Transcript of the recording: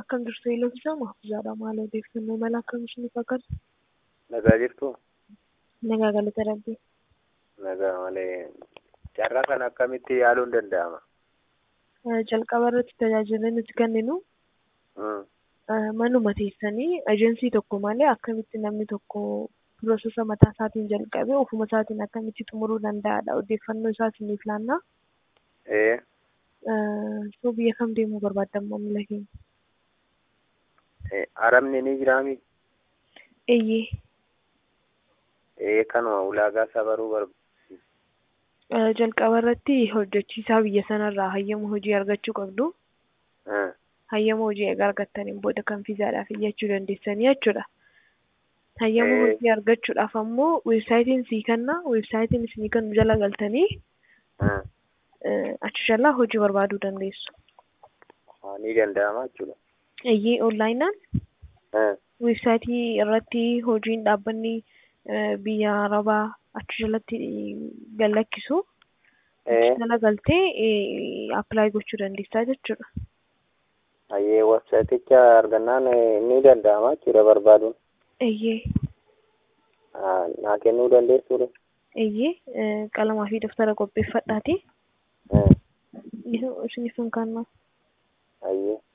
akkam jirtu eelevisaa mahfuuzaadha maal odeeffannoo mala akkam isiniif fakkaata? Nagaa jirtu? Nagaa galata rabbii. Nagaa malee carraa kana akkamitti yaaluun danda'ama? Jalqaba irratti tajaajila nuti kenninu Mm. manuma teessanii ejensii tokko malee akkamitti namni tokko piroosesa mataa isaatiin jalqabee ofuma isaatiin akkamitti xumuruu danda'adha odeeffannoo isaa isiniif laannaa. Ee, So biyya kam deemuu barbaaddan maamila keenya? ee, Arabni ni jiraami? Eeyyee. Ee, kanuma ulaagaa isaa baruu barbaada. Jalqaba irratti hojjechiisaa biyya sanarraa hayyama hojii argachuu qabdu. Mm. hayyama hojii egaa argattaniin booda kan fiizaadhaaf iyyachuu dandeessanii jechuudha. Hayyama Eh. hojii argachuudhaaf ammoo weebsaayitiin sii kenna weebsaayitiin isinii kennu jala galtanii Mm. eh, achi jalaa hojii barbaaduu dandeessu. Ah, Ni danda'ama jechuudha. Eeyyee onlaayinaan Mm. weebsaayitii irratti hojiin dhaabbanni eh, biyya arabaa achi jalatti gallakkisu Ee, achi jala galtee appilaayi gochuu dandeessaa jechuudha. hayyee websaayiticha argannaan ee, ni danda'ama jechuudha barbaaduun. Eeyyee Ah, Naa kennuu dandeessuudha? eeyyee eh, qalamaa fi daftara qopheeffadhaati. Mm. Isiniif hin kaannaa. Hayyee.